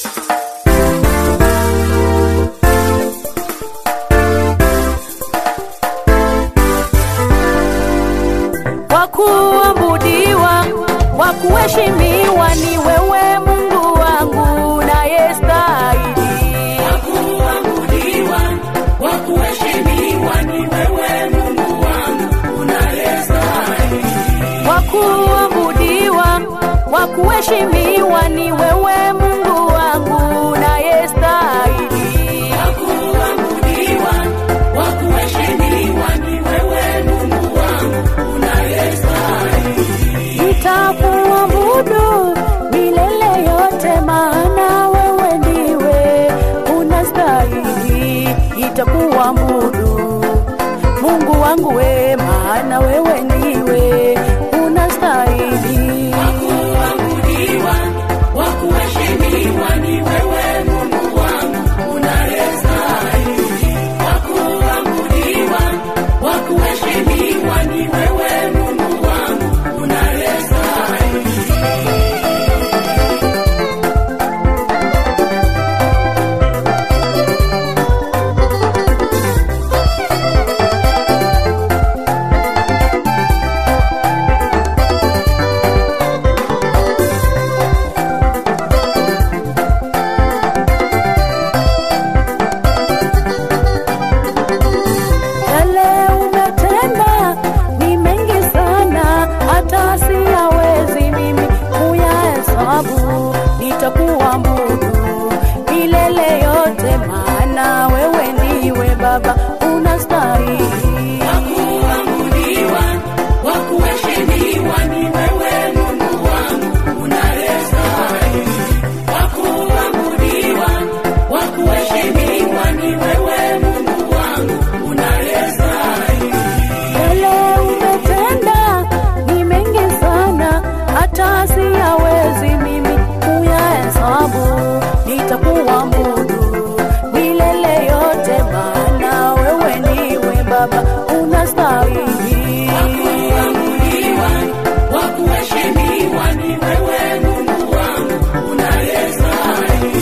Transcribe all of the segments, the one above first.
wa kuabudiwa, wa kuheshimiwa ni wewe Mungu wangu nayestahili. kuabudiwa, wa kuheshimiwa ni wewe Mungu wangu unayestahili. Wa kuabudiwa, wa kuheshimiwa ni wewe Mungu wangu nayestahili. Wa kuabudiwa, wa kuheshimiwa ni wewe Mungu wangu unayestahili. Nitakuabudu milele yote, maana wewe ndiwe unastahili. Nitakuabudu Mungu wangu we, maana wewe ndiwe unastahili. Kuabudiwa, wa kuheshimiwa ni wewe Mungu wangu unayestahili. Wa kuabudiwa, wa kuheshimiwa ni wewe Mungu wangu unayestahili. Yale umetenda ni mengi sana, hata siyawezi mimi kuyahesabu. Nitakuabudu milele yote, maana wewe ndiwe Baba unastahili. Kuabudiwa, wa kuheshimiwa ni wewe Mungu wangu unayestahili. Wa kuabudiwa, wa kuheshimiwa ni wewe Mungu wangu unayestahili. Yale umetenda ni mengi sana, hata siyawezi mimi kuyahesabu. Nitakuabudu milele yote, maana wewe ndiwe Baba unastahili. Kuabudiwa, wa kuheshimiwa ni wewe Mungu wangu unayestahili.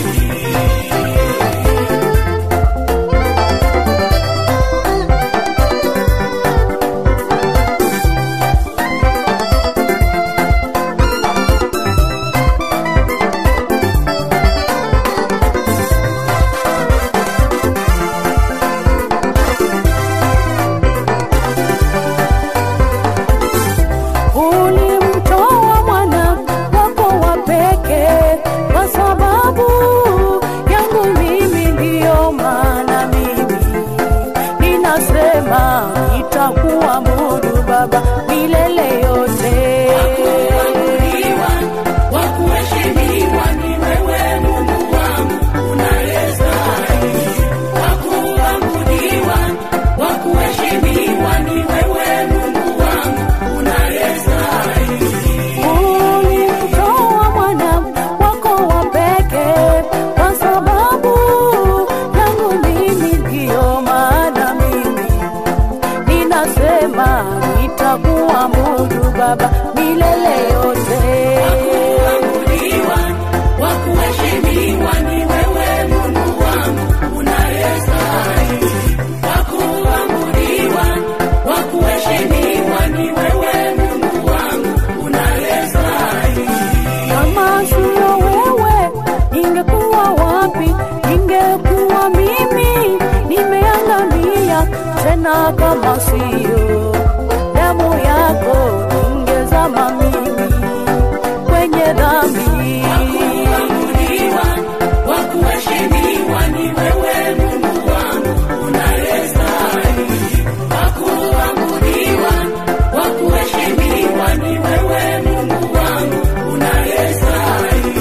Ulimtoa mwana wako wa pekee kwa sababu yangu mimi, ndiyo maana mimi ninasema nitakuabudu Baba milele yote. Kuabudiwa, wa kuheshimiwa ni wewe Mungu wangu unayestahili. Wa kuabudiwa, wa kuheshimiwa ni wewe Mungu wangu unayestahili. Ulimtoa mwana wako wa pekee kwa sababu yangu mimi, ndiyo maana mimi ninasema nitakuabudu Baba milele yote. Kuabudiwa, wa kuheshimiwa ni wewe Mungu wangu unayestahili. Wa kuabudiwa, wa kuheshimiwa ni wewe Mungu wangu unayestahili. Kama sio wewe, ningekuwa wapi? Ningekuwa mimi nimeangamia. Tena kama sio damu yako, ningezama mimi kwenye dhambi. Kuabudiwa, wa kuheshimiwa ni wewe Mungu wangu unayestahili. Wa kuabudiwa, wa kuheshimiwa ni wewe Mungu wangu unayestahili.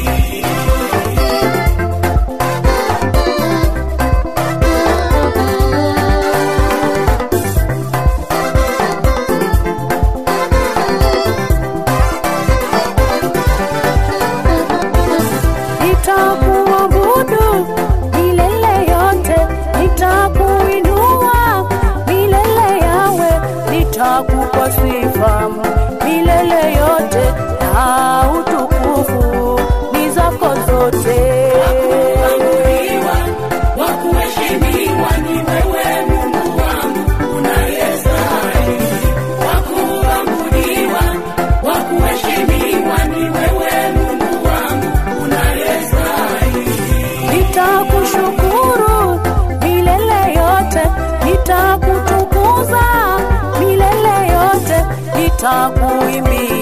Nitakuabudu milele yote, nitakuinua milele yawe, nitakupa sifa milele yote, na utukufu ni zako zote. nitakuimbia